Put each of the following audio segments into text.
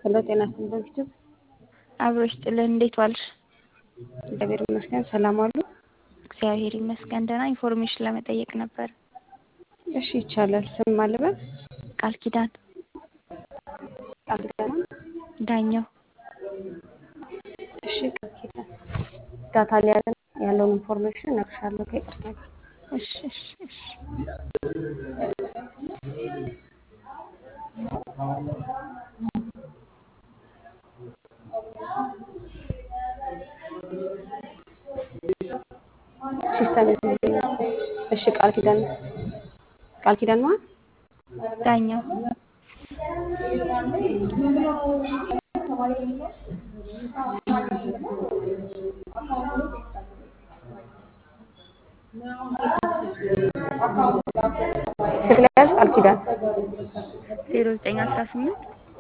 ሄሎ ጤና ይስጥልኝ በፊትም አብሮሽ ጥልን እንዴት ዋልሽ? እግዚአብሔር ይመስገን ሰላም አሉ። እግዚአብሔር ይመስገን ደህና። ኢንፎርሜሽን ለመጠየቅ ነበር። እሺ ይቻላል። ስም አልበል ቃል ኪዳን ቃል ኪዳን ዳኘው። እሺ ቃል ኪዳን ዳታ ሊያዘን ያለውን ኢንፎርሜሽን እነግርሻለሁ ከይቅርታ ጋር። እሺ እሺ እሺ ሲስተም እሺ ቃል ኪዳን ቃል ኪዳን ማለት ዳኘው ስልክ ላይ ያዝ ቃል ኪዳን ዜሮ ዘጠኝ አስራ ስምንት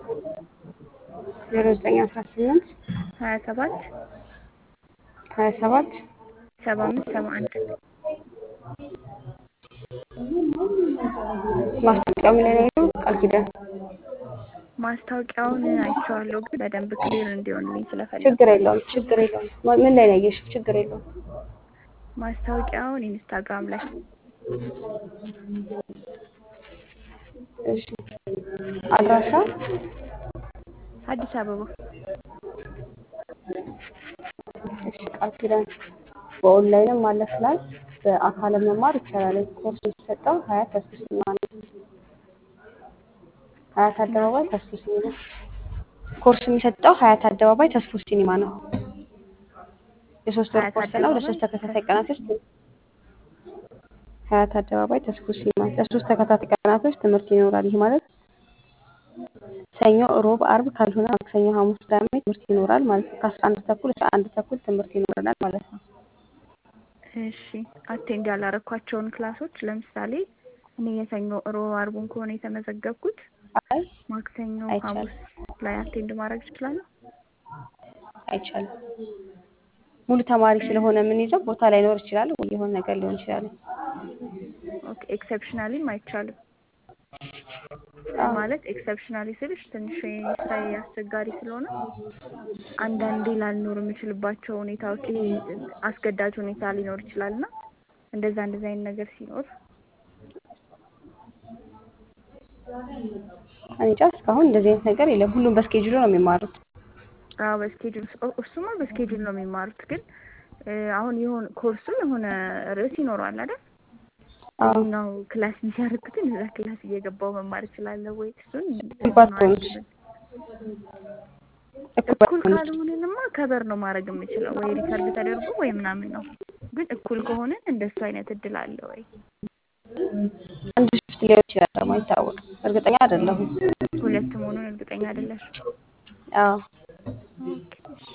ዜሮ ዘጠኝ አስራ ስምንት ሀያ ሰባት ሀያ ሰባት ሰባ አምስት ሰባ አንድ ማስታወቂያው ምን ላይ ነው ያለው? ቃል ኪዳን ማስታወቂያውን አይቼዋለሁ፣ ግን በደንብ ክሊር እንዲሆንልኝ ስለፈለኩ ችግር የለውም ችግር የለውም። ማ- ምን ላይ ነው ያየሽው? ችግር የለውም። ማስታወቂያውን ኢንስታግራም ላይ እሺ አድራሻ አዲስ አበባ እሺ ቃል ኪዳን በኦንላይንም ማለፍ ላይ በአካል መማር ይቻላል። ኮርስ የሚሰጠው ሀያት ተስፉ ሲኒማ ነው። ሀያት አደባባይ ተስፉ ሲኒማ ኮርስ የሚሰጠው ሀያት አደባባይ ተስፉ ሲኒማ ነው። የሶስት ወር ሀያት ኮርስ ነው። ለሶስት ተከታታይ ቀናት ውስጥ ሀያት አደባባይ ተስፉ ሲኒማ ለሶስት ተከታታይ ቀናቶች ትምህርት ይኖራል። ይህ ማለት ሰኞ፣ ሮብ፣ አርብ ካልሆነ ማክሰኞ፣ ሐሙስ፣ ቅዳሜ ትምህርት ይኖራል ማለት ነው። ከአስራ አንድ ተኩል እስከ አንድ ተኩል ትምህርት ይኖረናል ማለት ነው። እሺ አቴንድ ያላረኳቸውን ክላሶች ለምሳሌ እኔ የሰኞ ሮብ አርቡን ከሆነ የተመዘገብኩት አይ ማክሰኞ አይቻልም። ሐሙስ ላይ አቴንድ ማድረግ እችላለሁ? አይቻልም። ሙሉ ተማሪ ስለሆነ የምንይዘው ቦታ ላይኖር ይችላል ወይ የሆነ ነገር ሊሆን ይችላል። ኦኬ ኤክሰፕሽናሊም አይቻልም አዎ ማለት ኤክሰፕሽናሊ ስልሽ ትንሽ ስራዬ አስቸጋሪ ስለሆነ አንዳንዴ ላልኖር የምችልባቸው ሁኔታዎች ይሄ አስገዳጅ ሁኔታ ሊኖር ይችላል እና እንደዛ እንደዛ አይነት ነገር ሲኖር እኔ እንጃ እስካሁን እንደዚህ አይነት ነገር የለም። ሁሉም በስኬጁሉ ነው የሚማሩት። አዎ በስኬጁል እሱማ በስኬጁል ነው የሚማሩት ግን እ አሁን የሆነ ኮርሱ የሆነ ርዕስ ይኖረዋል አይደል አዎ እዚህኛው ክላስ የሚያደርጉትን እዛ ክላስ እየገባው መማር እችላለሁ ወይ እሱን እኩል ነው ባትሆኑስ? አልችልም እኩል እኩል ባትሆኑስ? ካልሆንንማ ከበር ነው ማድረግ የምችለው ወይ ሪከርድ ተደርጎ ወይ ምናምን ነው ግን እኩል ከሆንን እንደሱ አይነት እድል አለ ወይ አንድ ሽፍት ሊሆን ይችላል ደግሞ አይታወቅም። እርግጠኛ አይደለሁም። ሁለት መሆኑን እርግጠኛ አይደለሽም አዎ ኦኬ እሺ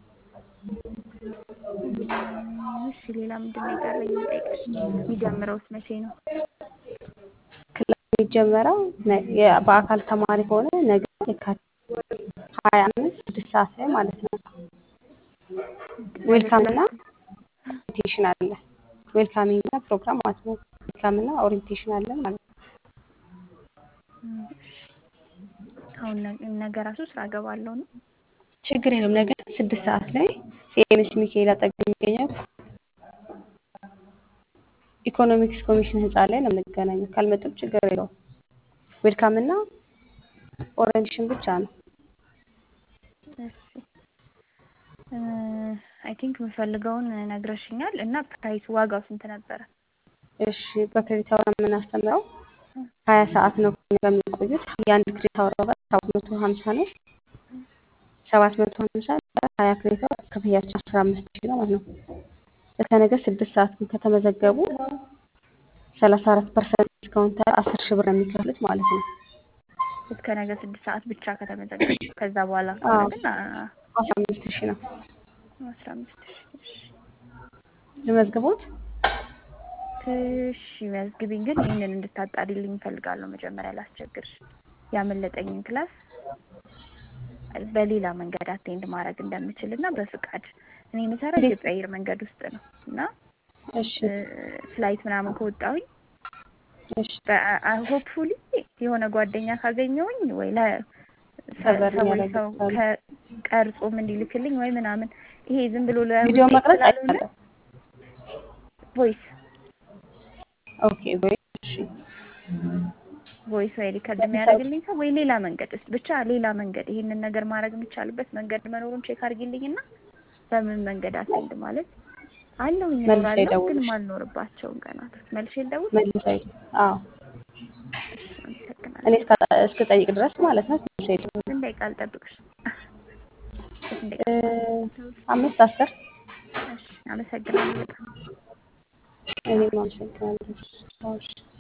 እም፣ እሺ ሌላ ምንድን ነው የቀረኝ ልጠይቅሽ የሚጀምረውስ መቼ ነው ክላስ የሚጀመረው ነ- የ- በአካል ተማሪ ከሆነ ነገ የካቲት ሀያ አምስት ስድስት ሰዓት ላይ ማለት ነው። ነገ ዌልካም እና ክላስ ኦሪንቴሽን አለ። ዌልካሚንግ እና ፕሮግራም ማለት ነው። ዌልካም እና ኦሪንቴሽን አለን ማለት ነው። እም፣ እሺ አሁን ነገ ነገ ራሱ ስራ እገባለሁ ነው ችግር የለም። ነገ ስድስት ሰዓት ላይ ሲኤምሲ ሚካኤል አጠገብ የሚገኘው ኢኮኖሚክስ ኮሚሽን ህንፃ ላይ ነው የምንገናኘው። ካልመጡም ችግር የለውም። ዌልካም እና ኦሪንቴሽን ብቻ ነው። እሺ አይ ቲንክ የምፈልገውን ነግረሽኛል እና ፕራይስ ዋጋው ስንት ነበረ? እሺ በክሬዲት አወር የምናስተምረው ሀያ ሰዓት ነው ከእኛ ጋር የሚቆዩት። የአንድ ክሬዲት አወር ዋጋ ሰባት መቶ ሀምሳ ነው። ሰባት መቶ ሀምሳ ሀያ ክሬዲት አወር ክፍያችን አስራ አምስት ሺህ ነው ማለት ነው። እስከ ነገ ስድስት ሰዓት ግን ከተመዘገቡ ሰላሳ አራት ፐርሰንት ዲስካውንት አስር ሺህ ብር ነው የሚከፍሉት ማለት ነው። እስከ ነገ ስድስት ሰዓት ብቻ ከተመዘገቡ ከዛ በኋላ ከሆነ አዎ ግን አ- አስራ አምስት ሺህ ነው። አስራ አምስት ሺህ እሺ ልመዝግቦት? እሺ መዝግቢኝ፣ ግን ይህንን እንድታጣሪልኝ እፈልጋለሁ። መጀመሪያ ላስቸግርሽ ያመለጠኝን ክላስ በሌላ መንገድ አቴንድ ማድረግ እንደምችል እና በፍቃድ እኔ የምሰራው እንዴት? ኢትዮጵያ አየር መንገድ ውስጥ ነው እና እሺ ፍላይት ምናምን ከወጣሁኝ እሺ ሆፕፉሊ የሆነ ጓደኛ ካገኘውኝ ወይ ለ ከበር ሰዎች የሚያደርጉ ሰው ካሉ ከ- ቀርጾም እንዲልክልኝ ወይ ምናምን ይሄ ዝም ብሎ ቪዲዮ ለውጤት መቅረጽ ስላልሆነ አይቻልም። ቮይስ ኦኬ ወይ እሺ ቮይስ ወይ ሪከርድ ለምሳሌ የሚያደርግልኝ ሰው ወይ ሌላ መንገድ ውስጥ ብቻ ሌላ መንገድ ይሄንን ነገር ማድረግ የሚቻልበት መንገድ መኖሩን ቼክ አድርጊልኝና በምን መንገድ አቴንድ ማለት አለሁኝ መልሼ እኖራለሁ፣ ግን ደውልሽ ማልኖርባቸውን ቀናቶች መልሼ ልደውል። መልሰ አዎ እሺ፣ አመሰግናለሁ። እኔ እስከ- እስክጠይቅ ድረስ ማለት ነው። መልሼ ደውል ስንት ደቂቃ ልጠብቅሽ? በስንት እ፣ ደቂቃ ልደውል? አምስት አስር እሺ፣ አመሰግናለሁ በጣም። እኔም አመሰግናለሁ። እሺ